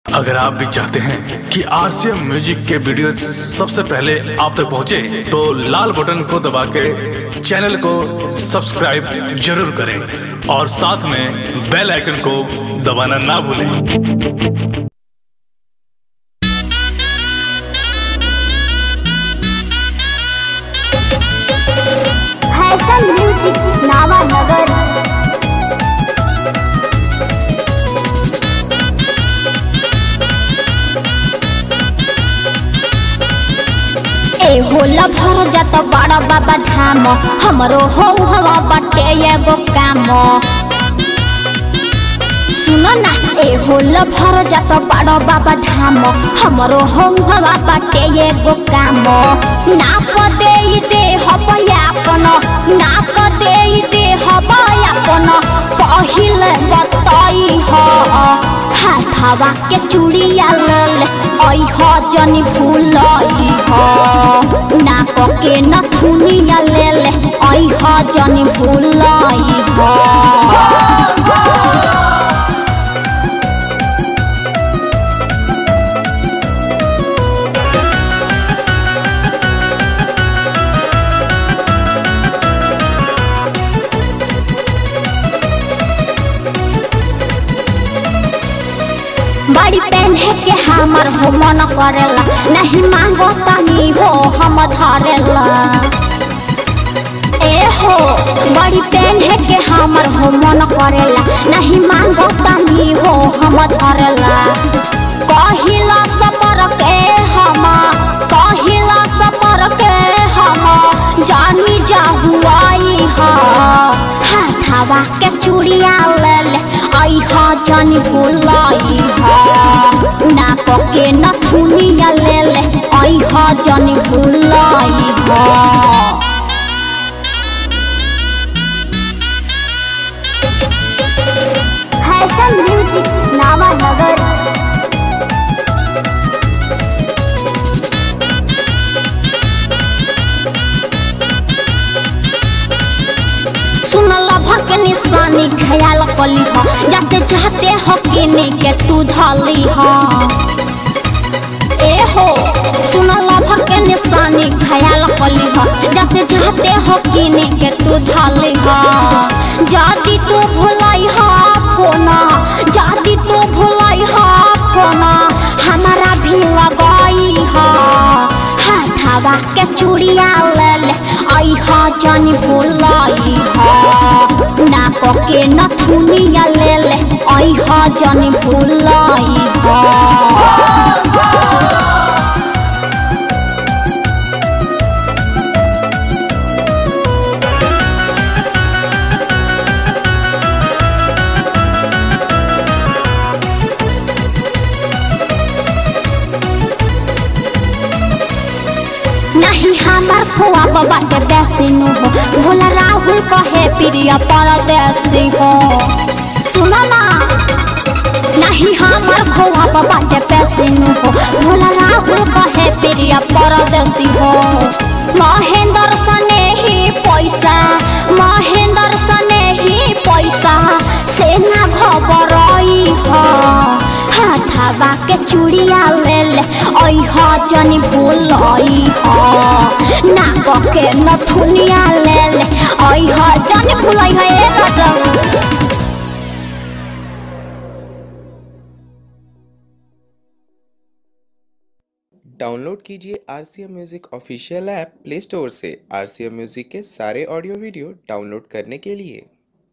अगर आप भी चाहते हैं कि आरसीएम म्यूजिक के वीडियो सबसे पहले आप तक पहुंचे, तो लाल बटन को दबा के चैनल को सब्सक्राइब जरूर करें और साथ में बेल आइकन को दबाना ना भूलें फैशन म्यूजिक नावा नगर ए होला भर जात बड़ा बाबा धाम हमरो हो हवा बटे एगो काम सुन ना ए होला भर जात बड़ा बाबा धाम हमरो हो हवा बटे एगो काम नाप दे दे हबयापन नाप दे दे हबयापन पहिले बताई ह हाथावा के चूड़िया लल ऐ ह जनी भूलई ह नाप के नथुनिया लेल ऐ ह जनी भूलई ह बड़ी पहने के हमर हो मन करेला नहीं मांगो तनी हो हम धरेला ए हो बड़ी पहने के हमर हो मन करेला नहीं मांगो तनी हो हम धरेला कहिला सपर के हम कहिला सपर के हम जानी जाहुआई हा हाथावा के चूड़िया ले ले आई हा जानी भुलाई हा नाप के नथुनिया ले ले आई हा जानी भुलाई हा फैशन म्यूजिक नावा नगर सुनल भक निशानी ख्याल कली ह जाते चाहते हो किने के तू धली ह ए हो सुनल भक निशानी ख्याल कली ह जाते चाहते हो किने के तू धली ह जाति तू भुलाई ह फोना जाति तू भुलाई ह फोना हमारा भी लगाई ह हाथावा के चूड़िया ले ले आई हा जानी भुलाई हा नाप के नथुनिया ले ले आई हा जानी भुलाई हा नहीं हमार खोआ बाबा के देसी नु हो भोला राहुल कहे प्रिय परदेसी हो सुनो ना नहीं हमार खोआ बाबा के देसी नु हो भोला राहुल कहे प्रिय परदेसी हो महेंद्र सने ही पैसा महेंद्र सने ही पैसा सेना खबरई हो हाथावा के चूड़िया ले ले ऐ ह जनी भूलई ह नाक के नथुनिया ले ले ऐ ह जनी भूलई ह ए गजब डाउनलोड कीजिए R C M music official app play store से आर सी एम म्यूज़िक के सारे ऑडियो वीडियो डाउनलोड करने के लिए